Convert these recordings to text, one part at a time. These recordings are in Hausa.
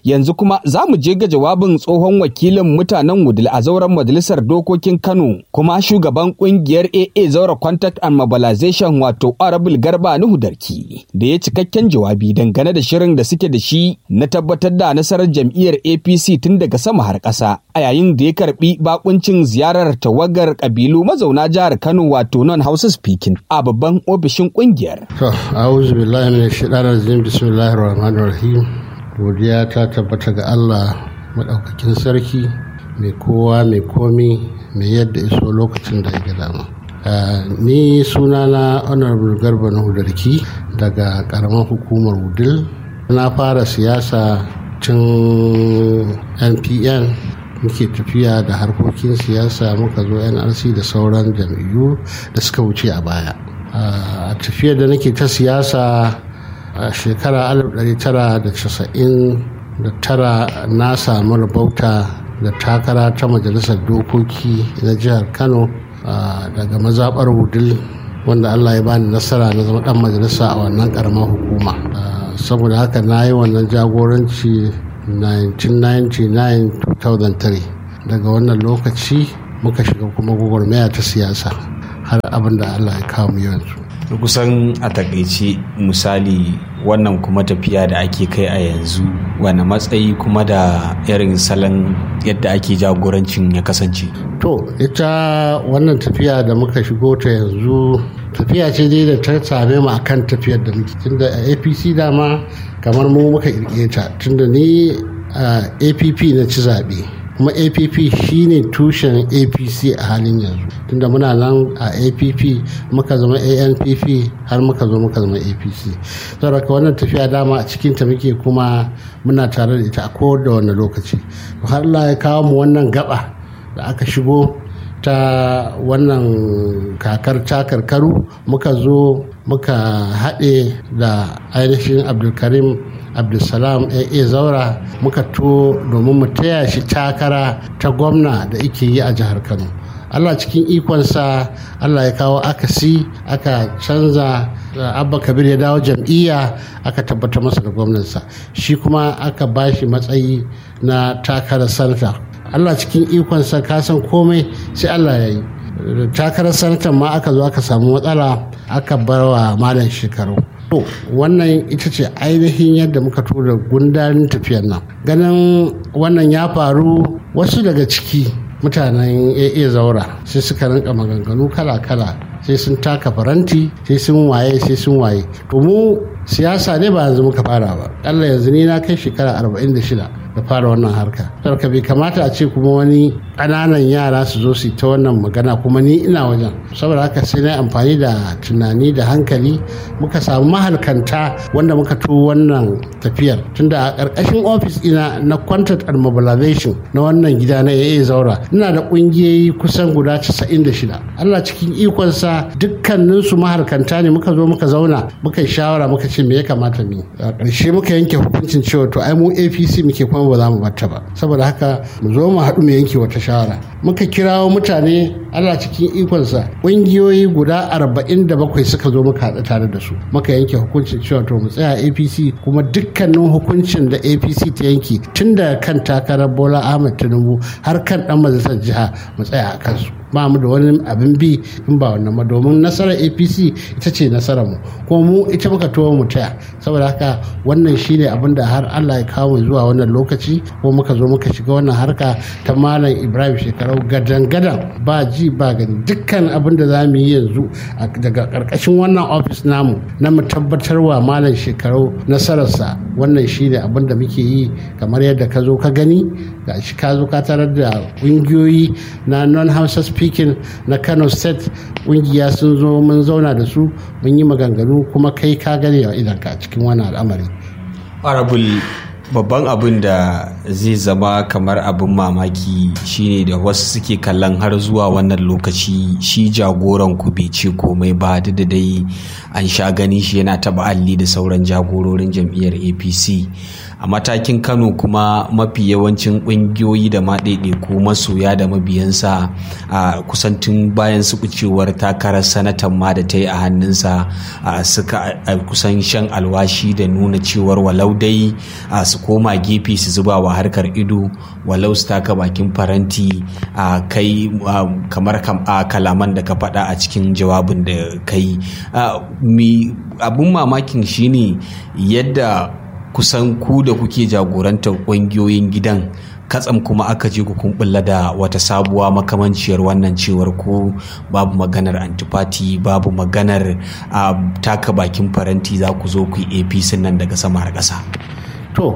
Yanzu kuma za mu je ga jawabin tsohon wakilin mutanen Wudil a zauren majalisar dokokin Kano kuma shugaban kungiyar AA zaura Contact and Mobilization wato Honorable Garba Nuhu Darki da ya cikakken jawabi dangane da shirin da suke da shi na tabbatar da nasarar jam'iyyar APC tun daga sama har ƙasa a yayin da ya karbi bakuncin ziyarar tawagar kabilu mazauna jihar Kano wato non Hausa speaking a babban ofishin kungiyar. To, a'udhu billahi minash shaitanir rajim bismillahir rahmanir rahim. Godiya ta tabbata ga Allah madaukakin sarki mai kowa mai komi mai yadda iso lokacin da ya dama. ni sunana honorable garba na hudarki daga karamar hukumar wudil na fara siyasa tun npn muke tafiya da harkokin siyasa muka zo nrc da sauran jam'iyyu da suka wuce a baya a tafiyar da nake ta siyasa a shekara 1999 na samu rabauta da takara ta majalisar dokoki na jihar kano daga mazaɓar wudil wanda allah ya bani nasara na zama dan majalisa a wannan karamar hukuma saboda haka na yi wannan jagoranci 1999-2003 daga wannan lokaci muka shiga kuma gwagwarmaya ta siyasa har abin da allah ya kawo mu yanzu kusan a takaice misali wannan kuma tafiya da ake kai a yanzu wani matsayi kuma da irin salon yadda ake jagorancin ya kasance to ita wannan tafiya da muka shigo ta yanzu tafiya ce dai da ta same mu akan tafiyar da muke tunda a apc dama kamar mu muka kirkire ta tunda ni a app na ci zaɓe kuma app shine tushen apc a halin yanzu tunda muna nan a app muka zama anpp har muka zo muka zama apc saboda wannan tafiya dama a cikin ta muke kuma muna tare da ita a kowane wani lokaci har Allah ya kawo mu wannan gaba da aka shigo ta wannan kakar takarkaru muka zo muka haɗe da ainihin abdulkarim abdulsalam AA zaura muka to domin mu taya shi takara ta gwamna da ike yi a jihar kano allah cikin ikonsa allah ya kawo akasi aka canza abba kabir ya dawo jam'iyya aka tabbatar masa da gwamnansa shi kuma aka bashi matsayi na takarar sanata allah cikin ikonsa kasan komai sai allah ya yi takarar sanatan ma aka zo aka samu matsala aka bar wa malam shekaru To wannan ita ce ainihin yadda muka tura gundarin tafiyar nan. Ganin wannan ya faru wasu daga ciki mutanen AA zaura sai suka rinka maganganu kala-kala sai sun taka faranti sai sun waye sai sun waye. To mu siyasa ne ba yanzu muka fara ba. Allah yanzu ni na kai shekara 46 da fara wannan harka. Sarka bai kamata a ce kuma wani ƙananan yara su zo su ta wannan magana kuma ni ina wajen. Saboda haka sai na amfani da tunani da hankali muka samu mahalkanta wanda muka to wannan tafiyar tunda a ƙarƙashin ofis ina na contact and mobilization na wannan gida na AA zaura ina da ƙungiyoyi kusan guda 96 Allah cikin ikonsa dukkaninsu mahalkanta ne muka zo muka zauna muka yi shawara muka ce me ya kamata mu a ƙarshe muka yanke hukuncin cewa to ai mu APC muke kuma ba za mu batta ba saboda haka mu zo mu haɗu mu yanke wata shawara muka kirawo mutane Allah cikin ikonsa ƙungiyoyi guda 47 suka zo muka haɗu tare da su muka yanke hukuncin cewa to mu tsaya apc kuma dukkanin hukuncin da apc ta yanke tun da kan takarar bola ahmed tinubu har kan dan majalisar jiha mu tsaya a kansu ba mu da wani abin bi in ba wannan ba domin nasarar apc ita ce nasarar mu kuma mu ita muka tuwo mu taya saboda haka wannan shine abin da har allah ya kawo zuwa wannan lokaci ko muka zo muka shiga wannan harka ta malam ibrahim shekarau gadan gadan ba ji ba gani dukkan abin da za mu yi yanzu daga karkashin wannan ofis namu na mu tabbatar wa malam shekarau nasararsa wannan shine abin da muke yi kamar yadda ka zo ka gani ga shi ka zo ka tarar da ƙungiyoyi na non-hausa speaking na kano state ƙungiya sun zo mun zauna da su mun yi maganganu kuma kai ka gane wa idanka a cikin wannan al'amari arabul babban abin da zai zama kamar abin mamaki shine da wasu suke kallon har zuwa wannan lokaci shi jagoran ku bai ce komai ba da dai an sha gani shi yana taba alli da sauran jagororin jam'iyyar apc a matakin kano kuma mafi yawancin ƙungiyoyi da ma ɗaiɗaiku masoya da mabiyansa a kusantin bayan su kucewar takarar sanatan ma da ta yi a hannunsa suka kusan shan alwashi da nuna cewar walau dai su koma gefe su zuba wa harkar ido walau su taka bakin faranti a kai kamar kalaman da ka faɗa a cikin jawabin da ka yi abun mamakin shine yadda kusan ku da kuke jagorantar ƙungiyoyin gidan katsam kuma aka je ku kumbulla da wata sabuwa makamanciyar wannan cewar ko babu maganar antifati babu maganar a taka bakin faranti za ku zo ku yi apc nan daga sama har ƙasa to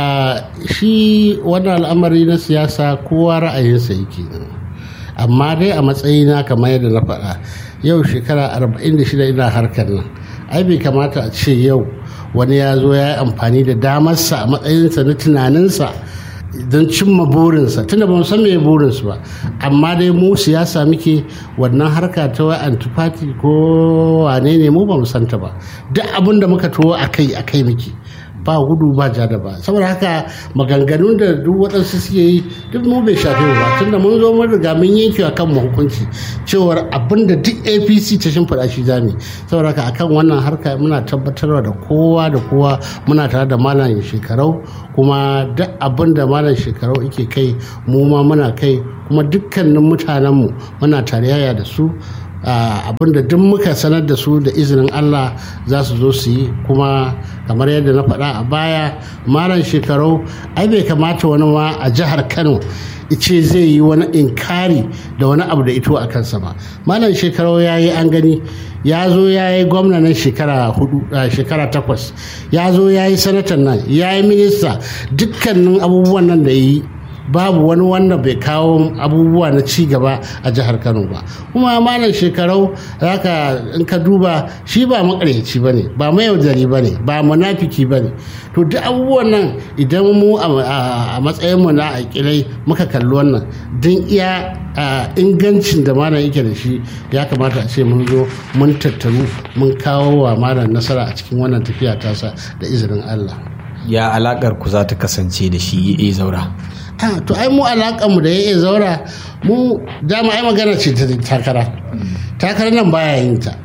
shi wannan al'amari na siyasa kowa ra'ayinsa yake amma dai a matsayina kamar yadda na faɗa yau shekara 46 ina harkar nan ai bai kamata a ce yau wani ya zo ya yi amfani da damarsa a matsayinsa na tunaninsa don cimma burinsa tunda ba san me burinsu ba amma dai mu siyasa muke wannan harka ta wa antifati ko wane ne mu ba mu santa ba duk abin da muka tuwo a kai a kai muke ba gudu ba ja da ba saboda haka maganganun da duk waɗansu suke yi duk mu bai shafe ba tunda mun zo mun riga mun yanke a kan hukunci cewar abin da duk apc ta shimfiɗa shi zami saboda haka akan wannan harka muna tabbatarwa da kowa da kowa muna tare da malam shekarau kuma duk abin da malam shekarau yake kai mu ma muna kai kuma dukkanin mutanenmu muna tarayya da su abin da duk muka sanar da su da izinin Allah za su zo su yi kuma kamar yadda na faɗa a baya malam shekarau ai bai kamata wani ma a jihar Kano ice zai yi wani inkari da wani abu da ito a kansa ba malam shekarau ya yi an gani ya zo ya yi gwamnanin shekara hudu shekara takwas ya zo ya yi sanatan nan ya yi minista dukkanin abubuwan nan da yi babu wani wanda bai kawo abubuwa na ci gaba a jihar kano ba kuma malam shekarau zaka in ka duba shi ba makaryaci ba ne ba mayaudari ba ne ba munafiki ba ne to duk abubuwan nan idan mu a matsayin mu na akilai muka kalli wannan don iya ingancin da malam yake da shi ya kamata a ce mun zo mun tattaru mun kawo wa malam nasara a cikin wannan tafiya tasa da izinin allah ya alakar ku za ta kasance da shi ya zaura to ai mu mu da ya zaura mu dama ai magana ce ta takara takara nan baya yin ta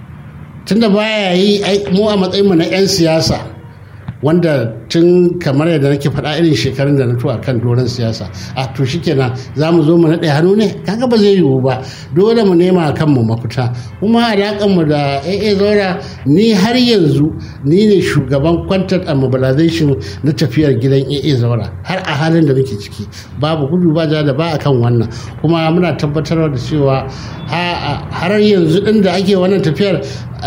tunda baya yi mu a matsayin mu na 'yan siyasa wanda tun kamar yadda nake faɗa irin shekarun da na tuwa kan doron siyasa a to shikenan za mu zo mu naɗe hannu ne kaga ba zai yiwu ba dole mu nema kan mu mafita kuma alaƙar mu da AA Zaura ni har yanzu ni ne shugaban content and mobilization na tafiyar gidan AA Zaura har a halin da muke ciki babu gudu ba da ba akan wannan kuma muna tabbatar da cewa har yanzu ɗin da ake wannan tafiyar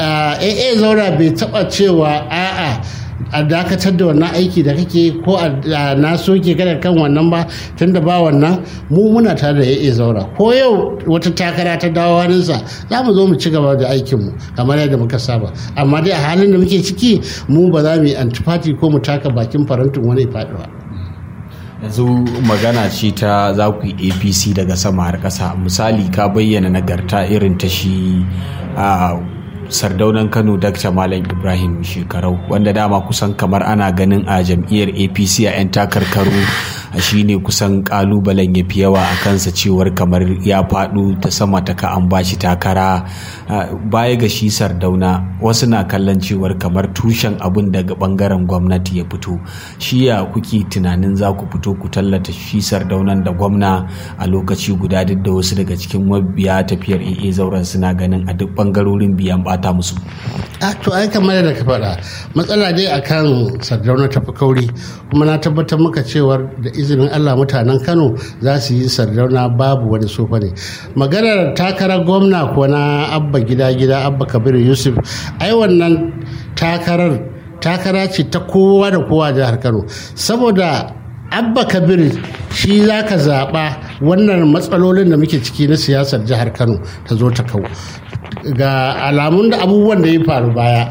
AA Zaura bai taɓa cewa a'a a dakatar da wannan aiki da kake ko a na soke kada kan wannan ba tunda ba wannan mu muna tare da ya zaura ko yau wata takara ta dawo hannunsa za mu zo mu ci gaba da aikinmu kamar yadda muka saba amma dai a halin da muke ciki mu ba za mu yi antifati ko mu taka bakin farantin wani faɗi ba. yanzu magana ce ta za ku yi apc daga sama har ƙasa misali ka bayyana nagarta irin ta shi a sardaunan kano dr malam ibrahim shekarau wanda dama kusan kamar ana ganin a jam'iyyar apc a 'yan takarkaru shine kusan kalubalen ya fi yawa a kansa cewar kamar ya faɗo ta sama ta ka an bashi takara baya ga shi sardauna wasu na kallon cewar kamar tushen abun daga bangaren gwamnati ya fito shi ya kuke tunanin za ku fito ku tallata shi sardaunan da gwamna a lokaci guda duk da wasu daga cikin mabiya tafiyar AA zauren suna ganin a duk bangarorin biyan bata musu a to ai kamar da ka faɗa matsala dai akan sardauna tafi kauri kuma na tabbatar maka cewar da izinin Allah mutanen Kano za su yi sardauna babu wani sofa ne maganar takarar gwamna ko na abba gida gida abba kabiru yusuf ai wannan takarar takara ce ta kowa da kowa jihar Kano saboda abba kabir shi za ka zaɓa wannan matsalolin da muke ciki na siyasar jihar kano ta zo ta kawo ga alamun da abubuwan da ya faru baya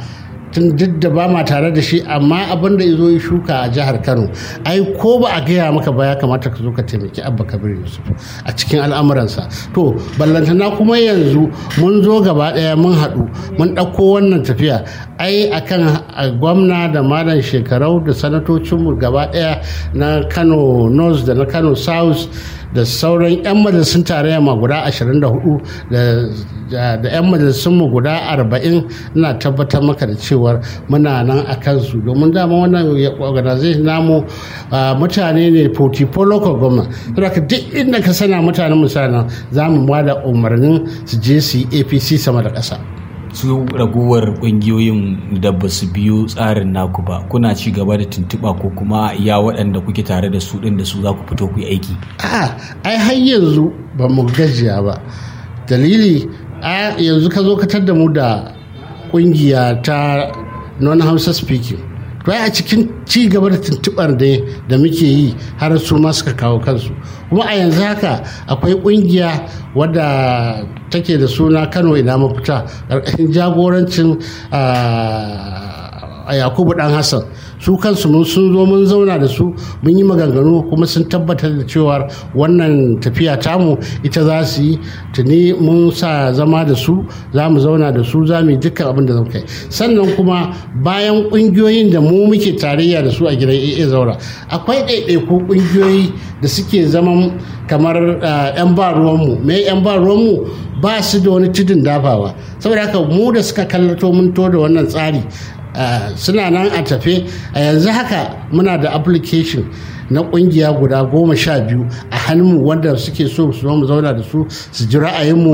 tun duk da ba ma tare da shi amma abin da zo ya shuka a jihar kano ai ko ba a gaya maka ba ya kamata ka zo ka taimaki abba kabir yusuf a cikin al'amuransa to ballantana kuma yanzu mun zo gaba ɗaya mun haɗu mun ɗauko wannan tafiya ai akan gwamna da malam shekarau da sanatocinmu gaba ɗaya na kano north da na kano south da sauran 'yan majalisun tarayya ma guda 24 da 'yan majalisun mu guda 40 ina tabbatar maka da cewar muna nan a kansu domin dama wannan organization namu mutane ne 44 local government saboda duk inda ka sana mutanen mutanen za mu da umarnin su je su yi apc sama da ƙasa su raguwar kungiyoyin da ba su biyo tsarin naku ba kuna ci gaba da tuntuɓa ko kuma ya waɗanda kuke tare da su ɗin da su za ku fito ku yi aiki a ai har yanzu ba mu gajiya ba dalili a yanzu ka zo ka da mu da kungiya ta non-hausa speaking to a cikin ci gaba da tuntuɓar da da muke yi har su ma suka kawo kansu kuma a yanzu haka akwai kungiya wadda take da suna kano ina mafita ƙarƙashin jagorancin a yakubu dan hassan su kansu mun sun zo mun zauna da su mun yi maganganu kuma sun tabbatar da cewa wannan tafiya tamu ita za su yi tuni mun sa zama da su za mu zauna da su za mu yi dukkan abin da kai sannan kuma bayan ƙungiyoyin da mu muke tarayya da su a gidan AA zaura akwai ɗaiɗaiku ƙungiyoyi da suke zaman kamar 'yan ba ruwanmu me 'yan ba ruwanmu ba su da wani tudun dafawa saboda haka mu da suka kallato mun to da wannan tsari Uh, suna nan a tafe a uh, yanzu haka muna da application na kungiya guda goma sha biyu a hannunmu wanda suke so su mu zauna da su su ji ra'ayinmu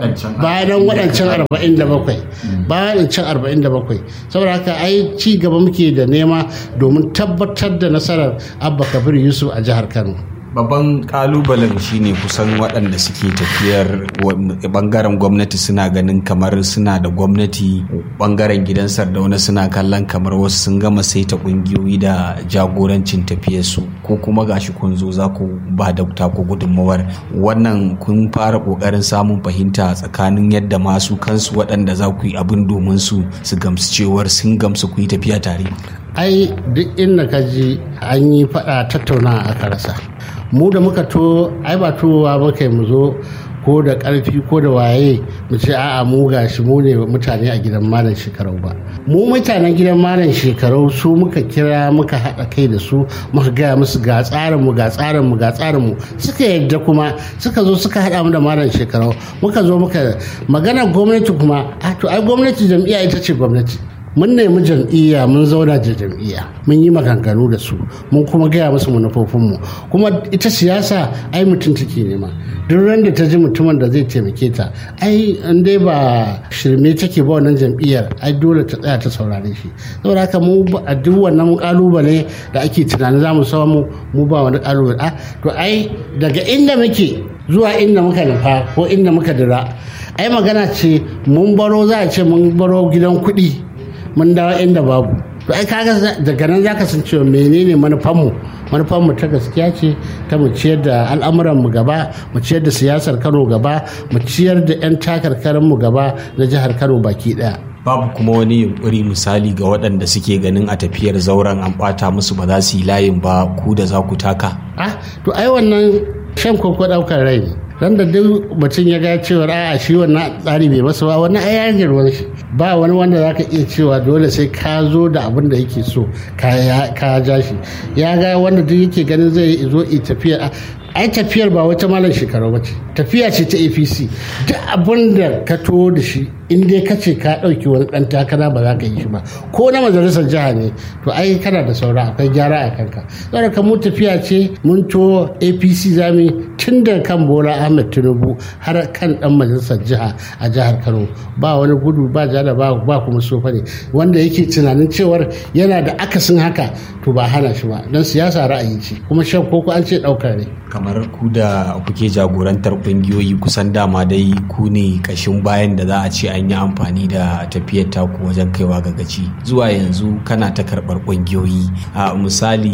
bayan waɗancan arba'in da bakwai bayan waɗancan arba'in da bakwai saboda haka ai ci gaba muke da nema domin tabbatar da nasarar abba kabir yusuf a jihar kano babban kalubalen shine kusan waɗanda suke tafiyar bangaren gwamnati suna ganin kamar suna da gwamnati bangaren gidan sardauna suna kallon kamar wasu sun gama saita ƙungiyoyi da jagorancin tafiyarsu ko kuma gashi kun zo za ku ba da ku gudunmawar wannan kun fara ƙoƙarin samun fahimta tsakanin yadda masu kansu waɗanda za ku yi abin domin su su gamsu cewar sun gamsu ku yi tafiya tare ai duk inda ka ji an yi faɗa tattauna a rasa mu da muka to ai ba towa muka mu zo ko da ƙarfi ko da waye mu ce a'a mu gashi mu ne mutane a gidan malam shekarau ba mu mutanen gidan malam shekarau su muka kira muka haɗa kai da su muka gaya musu ga tsarin mu ga tsarin mu ga tsarin mu suka yadda kuma suka zo suka haɗa mu da malam shekarau muka zo muka magana gwamnati kuma a to ai gwamnati jam'iyya ita ce gwamnati mun nemi jam'iyya mun zauna da jam'iyya mun yi maganganu da su mun kuma gaya musu manufofinmu kuma ita siyasa ai mutum take nema duk ran da ta ji mutumin da zai taimake ta ai in dai ba shirme take ba wannan jam'iyyar ai dole ta tsaya ta saurare shi saboda haka mu a duk wannan kalubale da ake tunanin za mu samu mu ba wani kalubale a to ai daga inda muke zuwa inda muka nufa ko inda muka dira ai magana ce mun baro za a ce mun baro gidan kuɗi mun dawo inda babu to ai kaga daga nan zaka san cewa menene manufanmu manufanmu ta gaskiya ce ta mu ciyar da al'amuranmu gaba mu ciyar da siyasar kano gaba mu ciyar da 'yan takarkarinmu gaba na jihar kano baki daya babu kuma wani yunkuri misali ga waɗanda suke ganin a tafiyar zauren an ɓata musu ba za su yi layin ba ku da za ku taka ah to ai wannan shan koko ɗaukar rai ne ran da duk mutum ya ga cewa a shi wannan tsari bai masa ba wani ai ya ruwan shi ba wani wanda zaka iya cewa dole sai ka zo da abin da yake so ka ja shi ya ga wanda duk yake ganin zai zo i tafiya ai tafiyar ba wata malam shekaru ba ce tafiya ce ta apc duk abin da ka to da shi in dai ka ce ka ɗauki wani ɗan takara ba za ka yi shi ba ko na majalisar jiha ne to ai kana da saura akwai gyara a kanka saboda ka mu tafiya ce mun to apc zami tun da kan bola ahmed tinubu har kan ɗan majalisar jiha a jihar kano ba wani gudu ba jada ba ba kuma sofa ne wanda yake tunanin cewar yana da akasin haka to ba hana shi ba don siyasa ra'ayi ce kuma shan koko an ce ɗaukar ne kamar ku da kuke jagorantar kungiyoyi kusan dama dai ku ne kashin bayan da za a ce an yi amfani da tafiyar taku wajen kaiwa ga gaci zuwa yanzu kana ta karɓar kungiyoyi a misali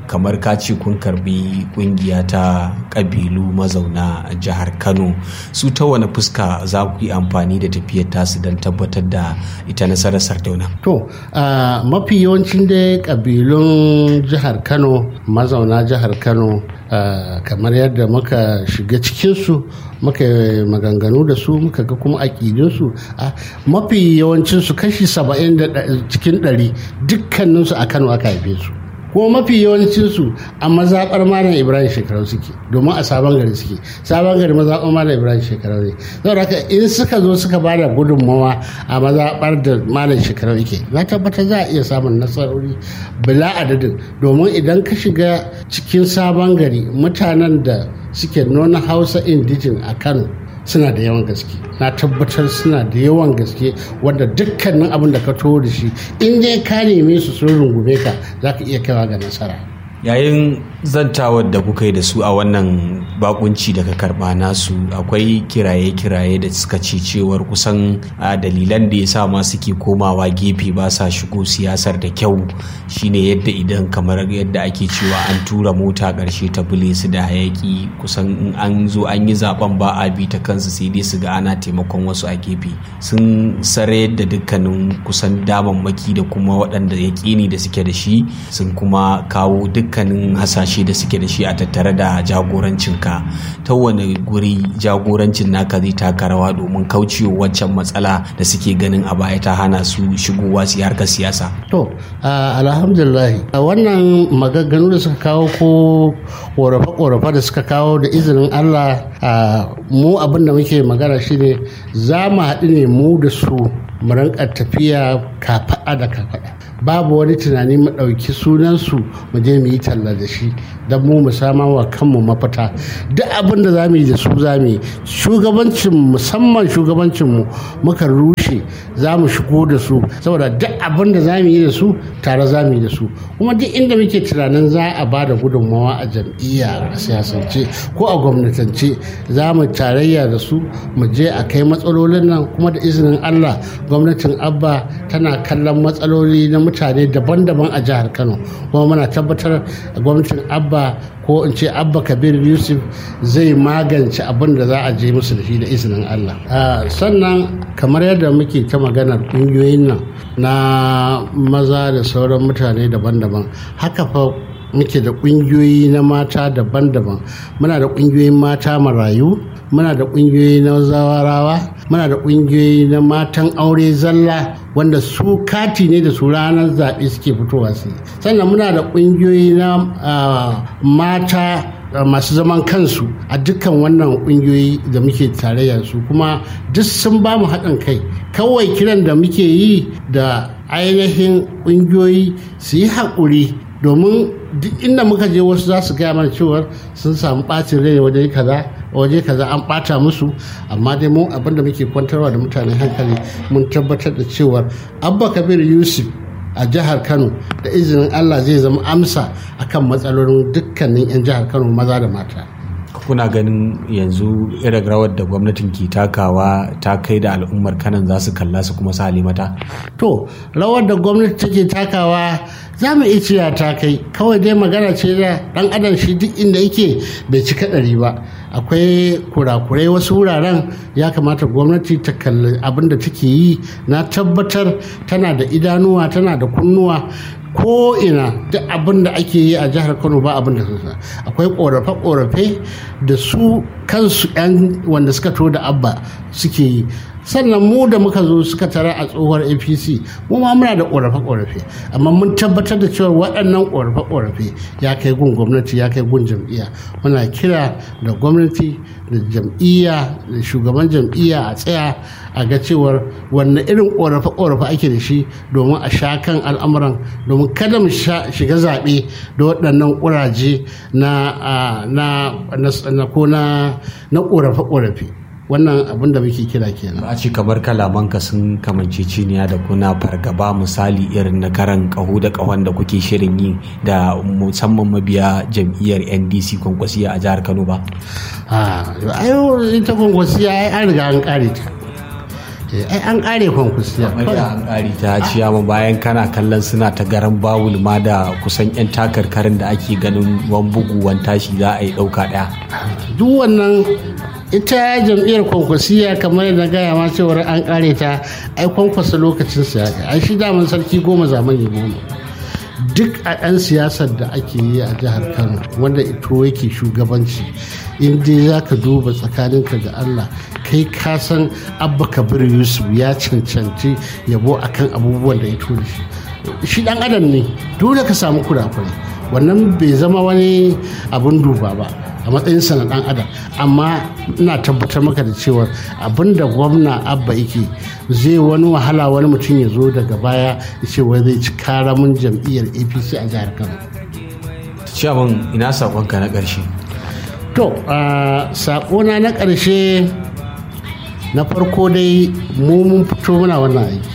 kamar ka ce kun karbi kungiya ta kabilu mazauna jihar kano su ta wani fuska za ku yi amfani da tafiyar tasu don tabbatar da ita nasarar sardauna to mafi yawancin da kabilun jihar kano mazauna jihar kano kamar yadda muka shiga cikinsu muka maganganu da su muka ga kuma aƙidinsu mafi yawancinsu kashi saba'in cikin ɗari dukkaninsu a kano aka haife su kuma mafi yawancinsu a mazaɓar malam ibrahim shekarau suke domin a sabon gari suke sabon gari mazaɓar malam ibrahim shekarau ne saboda haka in suka zo suka ba da gudunmawa a mazaɓar da malam shekarau yake na tabbata za a iya samun nasarori bila adadin domin idan ka shiga cikin sabon gari mutanen da suke nuna hausa indijin a kano suna da yawan gaske na tabbatar suna da yawan gaske wanda dukkanin abin da ka taho da shi in dai ka neme su sun rungume ka za ka iya kaiwa ga nasara yayin zantawar da kuka yi da su a wannan bakunci da ka karba nasu akwai kiraye-kiraye da suka ce cewar kusan a dalilan da ya sa ma suke komawa gefe ba sa shigo siyasar da kyau shine yadda idan kamar yadda ake cewa an tura mota ƙarshe ta bule su da hayaki kusan in an zo an yi zaben ba a bi ta kansu sai dai su ga ana taimakon wasu a gefe sun sare da dukkanin kusan damammaki da kuma waɗanda yaƙini da suke da shi sun kuma kawo dukkanin hasashe da suke da shi a tattare da jagorancinka ta wani guri jagorancin naka zai taka rawa domin kaucewa waccan matsala da suke ganin a baya ta hana su shigowa su harkar siyasa to alhamdulillah wannan maganganu da suka kawo ko korafe-korafe da suka kawo da izinin allah mu abin da muke magana shine za mu haɗu ne mu da su mu rinka tafiya kafaɗa da kafaɗa babu wani tunani mu ɗauki sunansu mu je mu yi talla da shi don mu mu sama wa kanmu mafita duk abin da za mu yi da su za mu yi shugabancin musamman shugabancinmu muka rushe za mu shigo da su saboda duk abin da za mu yi da su tare za mu yi da su kuma duk inda muke tunanin za a ba da gudunmawa a jam'iyya a siyasance ko a gwamnatance za mu tarayya da su mu je a kai matsalolin nan kuma da izinin allah gwamnatin abba tana kallon matsaloli na mutane daban-daban a jihar kano kuma muna tabbatar gwamnatin abba ko in ce abba kabir yusuf zai magance abin da za a je musu da shi da izinin allah sannan kamar yadda muke ta maganar ƙungiyoyin nan na maza da sauran mutane daban-daban haka fa muke da ƙungiyoyi na mata daban-daban muna da ƙungiyoyin mata marayu muna da ƙungiyoyi na zawarawa muna da ƙungiyoyi na matan aure zalla wanda su kati ne da su ranar zaɓe suke fitowa su sannan muna da ƙungiyoyi na mata masu zaman kansu a dukkan wannan ƙungiyoyi da muke tarayya su kuma duk sun ba mu haɗin kai kawai kiran da muke yi da ainihin ƙungiyoyi su yi haƙuri domin duk inda muka je wasu za su gaya mana cewa sun samu ɓacin rai waje kaza waje kaza an ɓata musu amma dai mu abinda muke kwantarwa da mutane hankali mun tabbatar da cewa abba kabir yusuf a jihar kano da izinin allah zai zama amsa akan matsalolin dukkanin 'yan jihar kano maza da mata kuna ganin yanzu irin rawar da gwamnatin ke takawa ta kai da al'ummar kanan za su kalla su kuma sa mata to rawar da gwamnati take takawa za mu iya cewa ta kai kawai dai magana ce da dan adam shi duk inda yake bai cika ɗari ba akwai kurakurai wasu wuraren ya kamata gwamnati ta kalli abin da take yi na tabbatar tana da idanuwa tana da kunnuwa ko ina duk abin da ake yi a jihar kano ba abin da su akwai korafe-korafe da su kansu 'yan wanda suka to da abba suke yi sannan mu da muka zo suka tara a tsohuwar apc mu ma muna da korafe-korafe amma mun tabbatar da cewa waɗannan korafe-korafe ya kai gun gwamnati ya kai gun jam'iyya muna kira da gwamnati da jam'iyya da shugaban jam'iyya a tsaya a ga cewar wanne irin korafe-korafe ake da shi domin a sha kan al'amuran domin kada mu shiga zaɓe da waɗannan ƙuraje na ko na korafe-korafe wannan abin da muke kira kenan a ce kamar kalamanka sun kamance ciniya da kuna fargaba misali irin na karan kaho da kahon da kuke shirin yi da musamman mabiya jam'iyyar ndc kwankwasiya a jihar kano ba a ita kwankwasiya ai an riga an kare ta ai an kare kwankwasiya an kare ta ciyama bayan kana kallon suna ta garan bawul ma da kusan yan takarkarin da ake ganin wan bugu wan tashi za a yi dauka daya duk wannan ita jam'iyyar kwankwasiya kamar yadda gaya ma cewar an kare ta ai kwankwasa lokacin siyasa ai shi daman sarki goma zamani goma duk a 'yan siyasar da ake yi a jihar kano wanda ito yake shugabanci in dai za ka duba tsakaninka da allah kai ka san abba kabir yusuf ya cancanci yabo akan abubuwan da ya da shi shi dan adam ne dole ka samu kurakurai wannan bai zama wani abun duba ba a matsayinsa na dan adam amma ina tabbatar maka da cewa abin da gwamna abba yake zai wani wahala wani mutum ya zo daga baya ya ce wai zai ci karamin jam'iyyar apc a jihar kano ciyaman ina sakonka na ƙarshe to sakona na ƙarshe na farko dai mu mun fito muna wannan aiki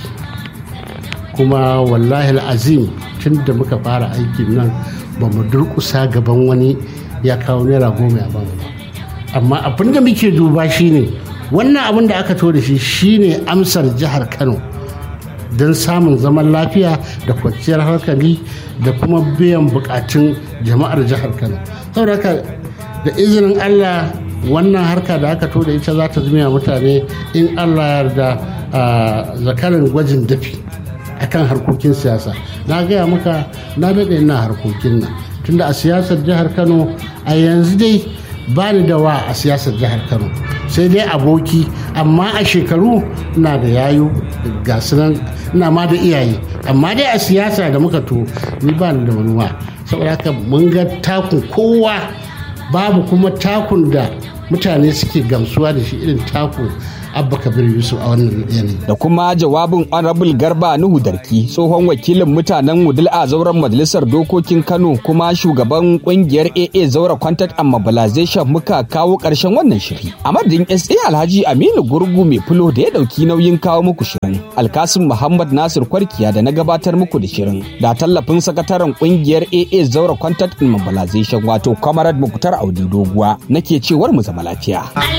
kuma wallahi azim tun da muka fara aikin nan ba mu durkusa gaban wani ya kawo naira goma ya ba mu ba amma abin da muke duba shine wannan abin da aka to da shi shine amsar jihar kano don samun zaman lafiya da kwanciyar hankali da kuma biyan bukatun jama'ar jihar kano saboda da izinin allah wannan harka da aka to da ita za ta zama mutane in allah yarda zakarin gwajin dafi akan harkokin siyasa na gaya maka na daɗe ina harkokin nan tunda a siyasar jihar kano a yanzu dai ba ni da wa a siyasar jihar kano sai dai aboki amma a shekaru na da yayu ga nan ina ma da iyaye amma dai a siyasa da muka to ni ba ni da wani wa saboda haka mun ga takun kowa babu kuma takun da mutane suke gamsuwa da shi irin taku abba kabir yusuf a wannan yanayi da kuma jawabin honorable garba nuhu darki tsohon wakilin mutanen wudil a zauren majalisar dokokin kano kuma shugaban kungiyar aa zaura contact and mobilization muka kawo karshen wannan shiri a madadin sa alhaji aminu gurgu mai fulo da ya dauki nauyin kawo muku shirin alkasim muhammad nasir kwarkiya da na gabatar muku da shirin da tallafin sakataren kungiyar aa zaura contact and mobilization wato comrade muktar audi doguwa nake cewar mu zama lafiya